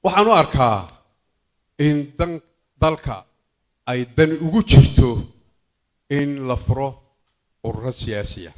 waxaan u arkaa in dan dalka ay dan ugu jirto in la furo ururo siyaasiya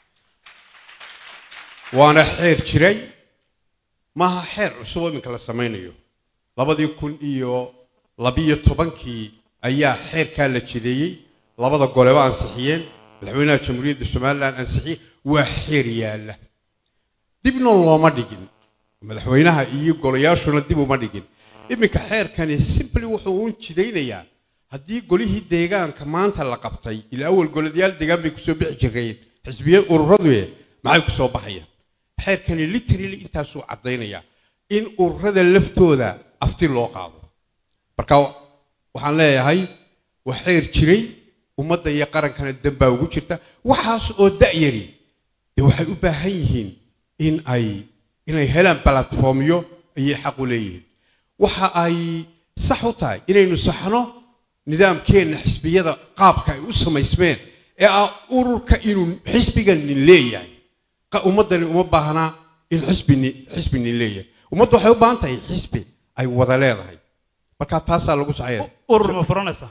waana xeer jiray maaha xeer cusub oo iminka la samaynayo labadii kun iyo labiyo tobankii ayaa xeerkaa la jideeyey labada goleba ansixiyeen madaxweynaha jamhuuriyadda somalilan ansixiyey waa xeer yaalla dibna looma dhigin madaxweynaha iyo golayaashuna dib uma dhigin iminka xeerkani simply wuxuu uun jidaynayaa haddii golihii deegaanka maanta la qabtay ilaa awal goladayaal deegaan bay kusoo bixi jireen xisbiya ururadu maxay kusoo baxayaan xeerkani literally intaasuu caddaynayaa in ururada laftooda afti loo qaado marka waxaan leeyahay waa xeer jiray ummadda iyo qarankana danbaa ugu jirta waxaas oo da'yari dee waxay u baahan yihiin in ay inay helaan balatformyo ayay xaq u leeyihiin waxa ay sax u tahay inaynu saxno nidaamkeenna xisbiyada qaabka ay u samaysmeen ee ah ururka inuu xisbiganin leeyahay ummaddani uma baahnaa in xisbini xisbinin leeyahay ummaddu waxay u baahan tahay xisbi ay wada leedahay marka taasaa lagu saxaya urur ma furanaysaa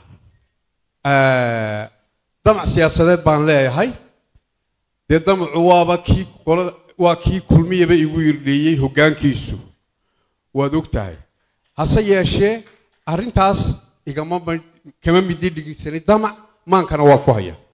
damac siyaasadeed baan leeyahay dee damacu waaba kii qolada waa kii kulmiyaba igu yirdheeyey hoggaankiisu waad og tahay hase yeeshee arrintaas igama kama midi dhigisanay damac maankana waa ku haya